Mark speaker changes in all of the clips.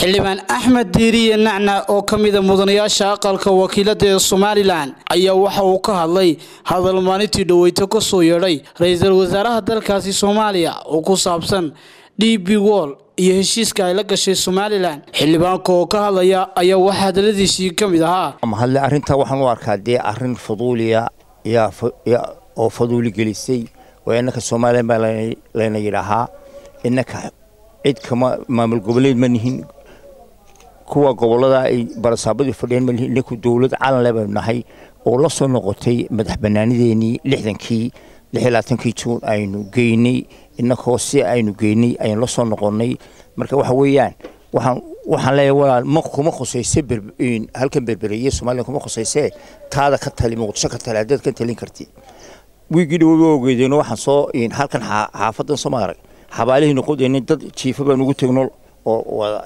Speaker 1: xildhibaan axmed diiriye nacna oo ka mida mudanayaasha aqalka wakiilada ee somalilan ayaa waxa uu ka hadlay hadal maalintii dhoweyto ka soo yeedhay ra-iisul wasaaraha dalkaasi soomaaliya oo ku saabsan d b wol iyo heshiiska ay la gashay somalilan xildhibaanka oo ka hadlaya ayaa waxaa hadaladiisii ka mid ahaa
Speaker 2: mahadle arrintaa waxaan u arkaa dee arrin faduuliya oo faduuli gelisay oo innaka somalilan baa layna yidhaahaa innaka cid kama maamul goboleed ma nihin kuwa gobolada ay barasaabadii fadhiyeen ma nihin inaku dowlad calanle baynu nahay oo la soo noqotay madax banaanideenii lixdankii lix iyo labaatankii juun aynu geynay innakoo si aynu geynay aynu la soo noqonnay marka waxa weeyaan waxaan waxaan leeyahay walaal ma kuma khusayse halkan berbereeye somalilan kuma khusayse taada ka tali muqdisho ka tali haddaad ka talin karti wiigii dhawaba ogeedeen waxaan soo halkan xaafadan soo maarag xabaalihii noqodeenay dad jiifa baan ugu tegno oo wada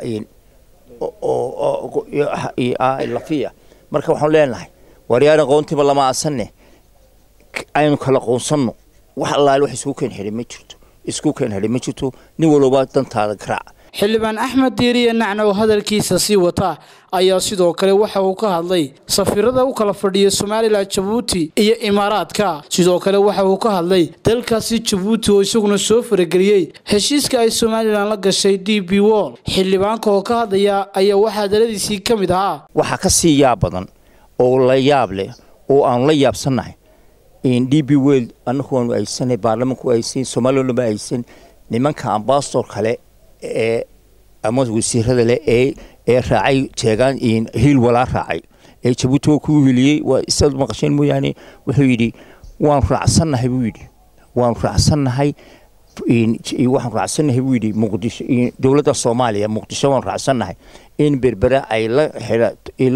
Speaker 2: lafiya marka waxaan leenahay waryaar aqoontiiba lama aasanne aynu kala qoonsanno wax allaale wax isku keen xidhay ma jirto isku keen xidhay ma jirto nin walba dantaada garaac
Speaker 1: xildhibaan axmed diiriye nacna oo hadalkiisa sii wata ayaa sidoo kale waxa uu ka hadlay safiirada u kala fadhiya somalilan jabuuti iyo imaaraadka sidoo kale waxa uu ka hadlay dalkaasi jabuuti oo isaguna soo farageliyey heshiiska ay somalilan la gashay d b wol xildhibaanka oo ka hadlaya ayaa waxaa hadaladiisii ka mid ahaa
Speaker 2: waxaa ka sii yaab badan oo la yaab leh oo aanu la yaabsannahay d b wel annagu waanu aysanay baarlamanku aysan somalilan ma aysan nimanka ambasador kale ee ama wasiirada leh ee ee raacay jeegaan hiil walaa raacay ee jabuuti waa kuu hiliyey waa isaad maqasheen mooyaane wuxuu yidhi waanu raacsannahay buu yidhi waanu raacsannahay waxaan raacsannahay buu yidhi muqdisho dowladda soomaaliya muqdisho waanu raacsannahay in berbera ay la xidha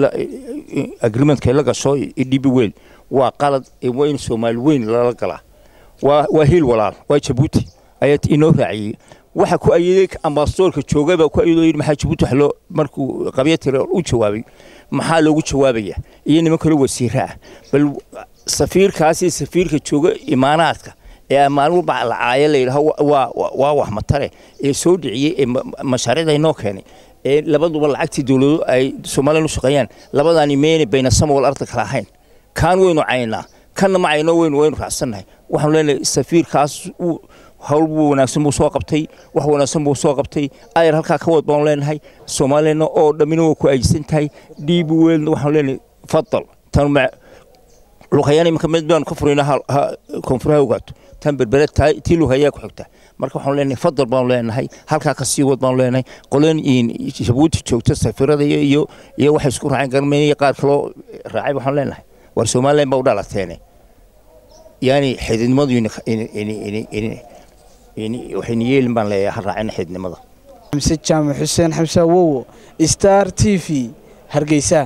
Speaker 2: agreementka la gasho d b wel waa qalad waa in soomaali weyn lala galaa waa waa hiil walaal waa jabuuti ayaa inoo raaciyey waxa ku ayeeday ambasadorka joogay baa ku ayadoo yidhi maxaa jabuuti wax loo markuu qabya tire u jawaabay maxaa loogu jawaabaya iyo niman kale wasiira ah bal safiirkaasi safiirka jooga imaanaadka ee maalin walba lacaaya la yidhaho waa waa wax matare ee soo dhiciyey ee mashaariicda inoo keenay ee labaduba lacagtii dowlado ay somalilan u shaqeeyaan labadaani meena bayna sama wal arda kala ahayn kaan waynu caynaa kanna ma cayno waynu waynu raacsannahay waxaanu leenahay safiirkaas hawl buu wanaagsan buu soo qabtay wax wanaagsan buu soo qabtay ayar halkaa ka wad baanu leenahay soomaaliyana oo dhammina waa ku aysan tahay dhiibi weelna waxaanu leenahay fadal tan luqayaan iminka mid baanu ka furayna koonfur ha ogaato tan berbere tii luhayaa ku xigta marka waxaanu leenahay fadal baanu leenahay halkaa ka sii wad baanu leenahay qoleen jabuuti joogta safiirada iyo iyo waxay isku raaceen garmeynaya qaar kaloo raacay waxaanu leenahay war somalilan baa u dhalateene yani xididnimadu waxayna yeelin baan leeyahay ha raacina xididnimada
Speaker 1: xamse jaamac xuseen xamse awowo star t v hargeysa